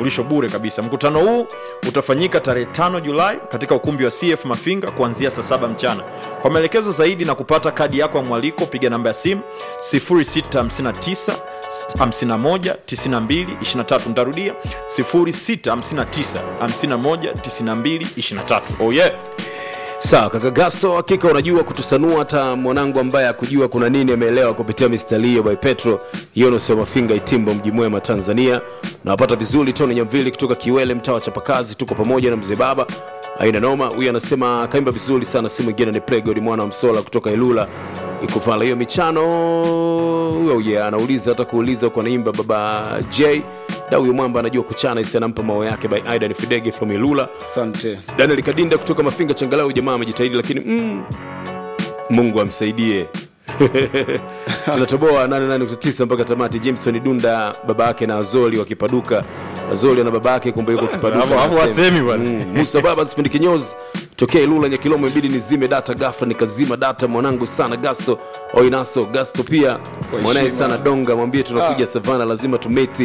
vitambulisho bure kabisa mkutano huu utafanyika tarehe 5 julai katika ukumbi wa cf mafinga kuanzia saa saba mchana kwa maelekezo zaidi na kupata kadi yako ya mwaliko piga namba ya simu 0659 51 92 23 ntarudia 0659 51 92 23 oh yeah sawa kaka gasto hakika unajua kutusanua hata mwanangu ambaye akujua kuna nini ameelewa kupitia mistalio by petro yonos mafinga itimbo mji mwema tanzania nawapata vizuri tony nyamvili kutoka kiwele mtaa wa chapakazi tuko pamoja na mzee baba aina noma huyu anasema kaimba vizuri sana si mwingine ni plegod mwana wa msola kutoka ilula ikuvala hiyo michano huyo yeah, anauliza hata kuuliza kwa naimba baba j da huyu mwamba anajua kuchana isi anampa mao yake by aidan fidege from ilula asante daniel kadinda kutoka mafinga changalau jamaa amejitahidi lakini mm, mungu amsaidie tunatoboa 89 mpaka tamati jameson dunda baba yake na azoli wakipaduka azoli ana baba yake kumbe yuko kipaduka Hapo- hapo anasema. wasemi bwana. Mm, musa baba sipendi kinyozi tokea ilula nyakilomo ibidi nizime data gafa nikazima data mwanangu sana gasto oinaso gasto pia mwanaye heshima. sana donga mwambie tunakuja savana lazima tumeti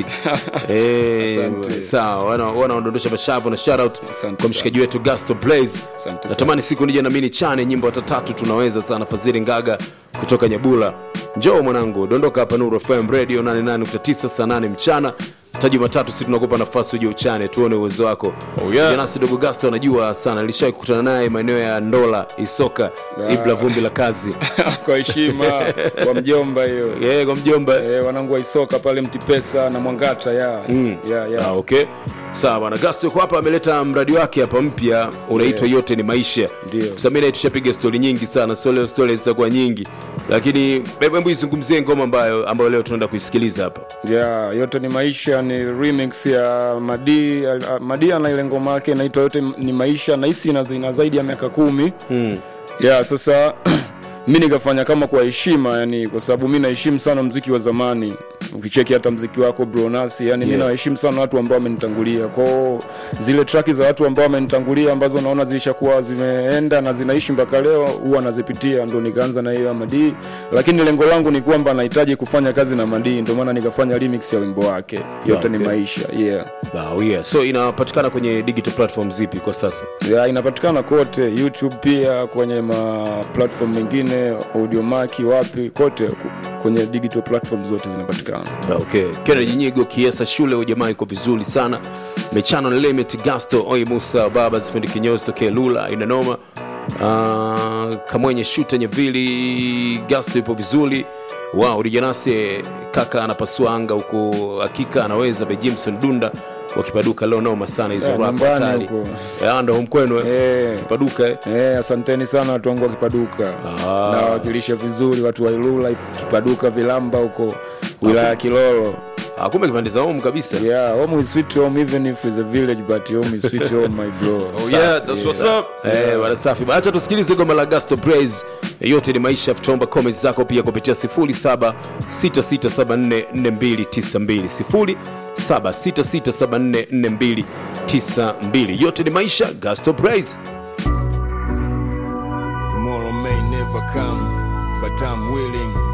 Eh, Asante. sawa wana- wanaondondosha mashavu na shoutout Asante kwa mshikaji wetu gasto blaze Asante natamani siku nije na mini chane nyimbo hata tatu tunaweza sana fadhili ngaga kutoka nyabula njoo mwanangu dondoka hapa nuru fm radio 88.9 saa 8 mchana ta jumatatu si tunakupa nafasi uje uchane tuone uwezo wako Oh, yeah. janasi dogo gasto anajua sana alishawai kukutana naye maeneo ya ndola isoka Ah. ibla vumbi la kazi kwa heshima kwa mjomba hiyo yeah, kwa mjomba Eh, wanangu waisoka pale mtipesa na mwangata ya Mm. ya ya Ah, okay sawa bwana gasto yuko hapa ameleta mradi wake hapa mpya unaitwa yote ni maisha Ndio. Kwa sababu mimi naye tushapiga stori nyingi sana so leo stori zitakuwa nyingi lakini hebu hebu izungumzie ngoma ambayo ambayo leo tunaenda kuisikiliza hapa ya yote ni maisha ni remix ya madi ah, madi ana ile ngoma yake inaitwa yote ni maisha nahisi ina, ina zaidi ya miaka kumi mm. ya sasa mi nikafanya kama kwa heshima yani kwa sababu mi naheshimu sana mziki wa zamani ukicheki hata mziki wako bronasi yani Yeah. mi nawaheshimu sana watu ambao wamenitangulia kwao zile traki za watu ambao wamenitangulia ambazo naona zilishakuwa zimeenda na zinaishi mpaka leo huwa nazipitia ndo nikaanza na hiyo ya madii lakini lengo langu ni kwamba nahitaji kufanya kazi na madii ndio maana nikafanya remix ya wimbo wake yote ni Okay. maisha yeah oh, yeah. so inapatikana kwenye digital platform zipi kwa sasa ya inapatikana kote youtube pia kwenye ma platform mengine audiomaki wapi kote ku- kwenye digital platform zote zinapatikana Ah, okay kennedy nyigo kiesa shule ujamaa iko vizuri sana mechano na limit gasto oi musa baba zifundi kinyozi tokea lula inanoma uh, kamwenye shuta nyevili gasto ipo vizuri wow rijanase kaka anapasua anga huku hakika anaweza be jimson dunda wakipaduka leo noma sana hizo Yeah, rap nyumbani hatari huko. Ya, ndo homkwenu eh? Eh, kipaduka eh? eh, asanteni sana watu wangu wa kipaduka Ah. nawakilisha vizuri watu wa ilula kipaduka vilamba huko wilaya ya kilolo Ah, kumbe kipande za home kabisa yeah home is sweet home even if it's a village but home is sweet home my bro oh yeah that's what's up Eh, bwana safi acha tusikilize goma la gasto praise yote ni maisha tuomba comments zako pia kupitia 0766744292 0766744292 yote ni maisha gasto praise Tomorrow may never come, but I'm willing